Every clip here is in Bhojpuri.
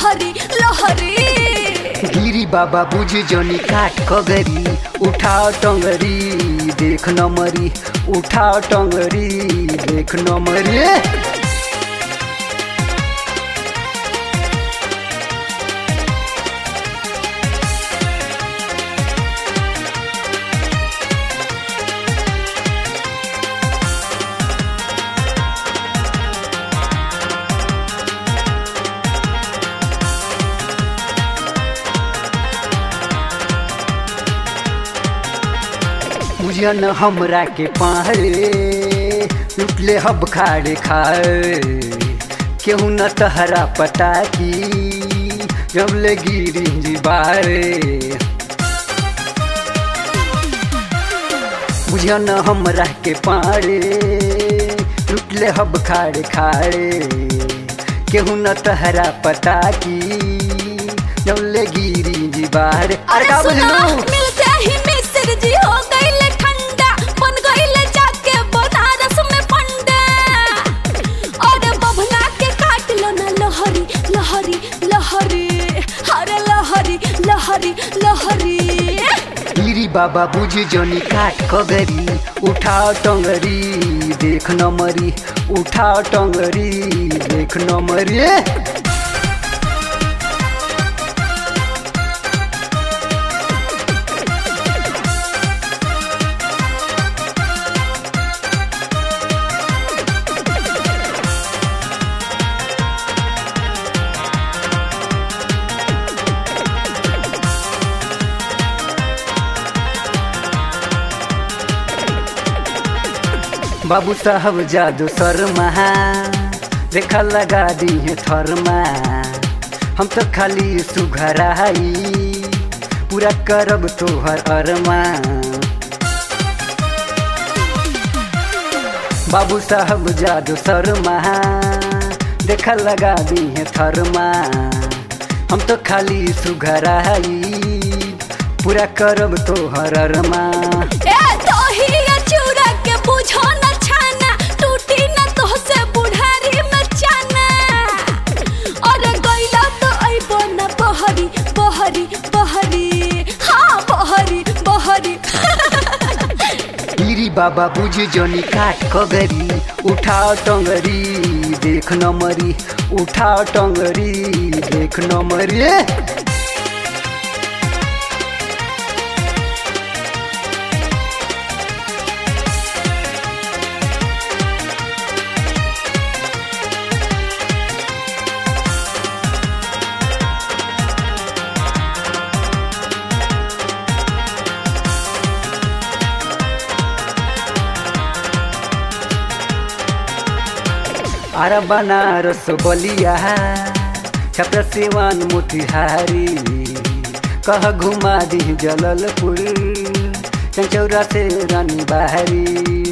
लहरी लहरी गिरी बाबा बुझ जनी काट कगरी उठाओ टंगरी देख नमरी उठाओ टंगरी देख नमरी बुझन हमरा के पारे लुटले हब खाड़े खाए केहू न तहरा पता की जब ले गिरी जी बारे बुझन हमरा के पारे लुटले हब खाड़े खाड़े केहू न तहरा पता की जब ले गिरी जी बारे अरे का सुना, बोलू मिलते ही मिस्र जी हो गईले ठंडा बन गईले जाके बनारस में पंडा और बभना के काट लो ना लहरी लहरी लहरी अरे लहरी लहरी लहरी गिरी बाबा बुझ जनी काट कगरी उठाओ टंगरी देख नमरी उठाओ टंगरी देख नमरी बाबू साहब जादू शर्मा रेखा लगा दी है थरमा हम तो खाली सुघराई पूरा करब तोहर अरमा बाबू साहब जादू शर्मा देखा लगा दी है थरमा हम तो खाली सुघराई पूरा करब तोहर अरमा ए तोही ये चूड़ा के बुझो न छाना टूटी न तो से बुढ़ारी में चाना और गईला तो अइबो न बहरी बहरी बहरी हाँ बहरी बहरी गिरी बाबा बुझ जनी काट कगरी उठाओ टंगरी देख नमरी उठाओ टंगरी देख नमरी अरे बनारस बलिया छत्र सेवान मोतिहारी कह घुमा दी जललपुर चंचौरा से रानी बहारी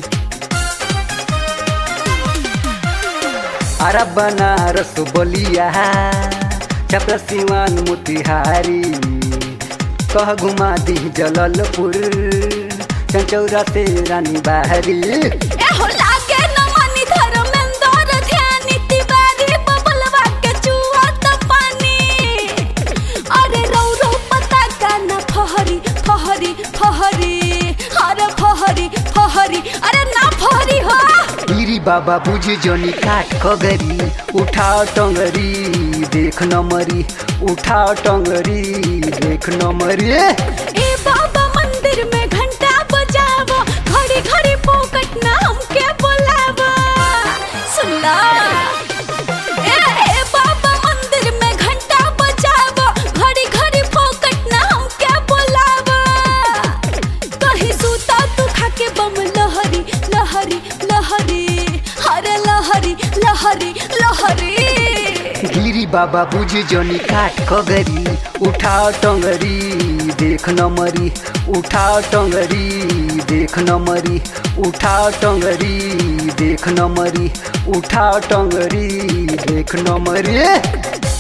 अरे बनारस बलिया छत्र सेवान मोतिहारी कह घुमा दी जललपुर चंचौरा से रानी बहारी ए हो लागे न मनी धर्मेंद्र ध्यानी तिवारी बबलवा के चुआ त पानी अरे रौ रौ पता का न फहरी फहरी फहरी अरे फहरी फहरी अरे ना फहरी हो गिरी बाबा बुझ जनी काट कगरी उठाओ टंगरी देख नमरी उठाओ टंगरी देख नमरी ए बाबा मंदिर में घंटा बजावो घड़ी घड़ी पोकट ना हमके बुलावो सुनला ए ए बाबा मंदिर में घंटा बजावो घड़ी घड़ी पोकट ना हमके बुलावो कहीं सूता तू खाके बम लहरी लहरी लहरी अरे लहरी लहरी लहरी गिरी बाबा बुझ जनी काट कगरी उठाओ टंगरी देख नमरी उठाओ टंगरी देख नमरी उठाओ टंगरी देख नमरी उठाओ टंगरी देख नमरी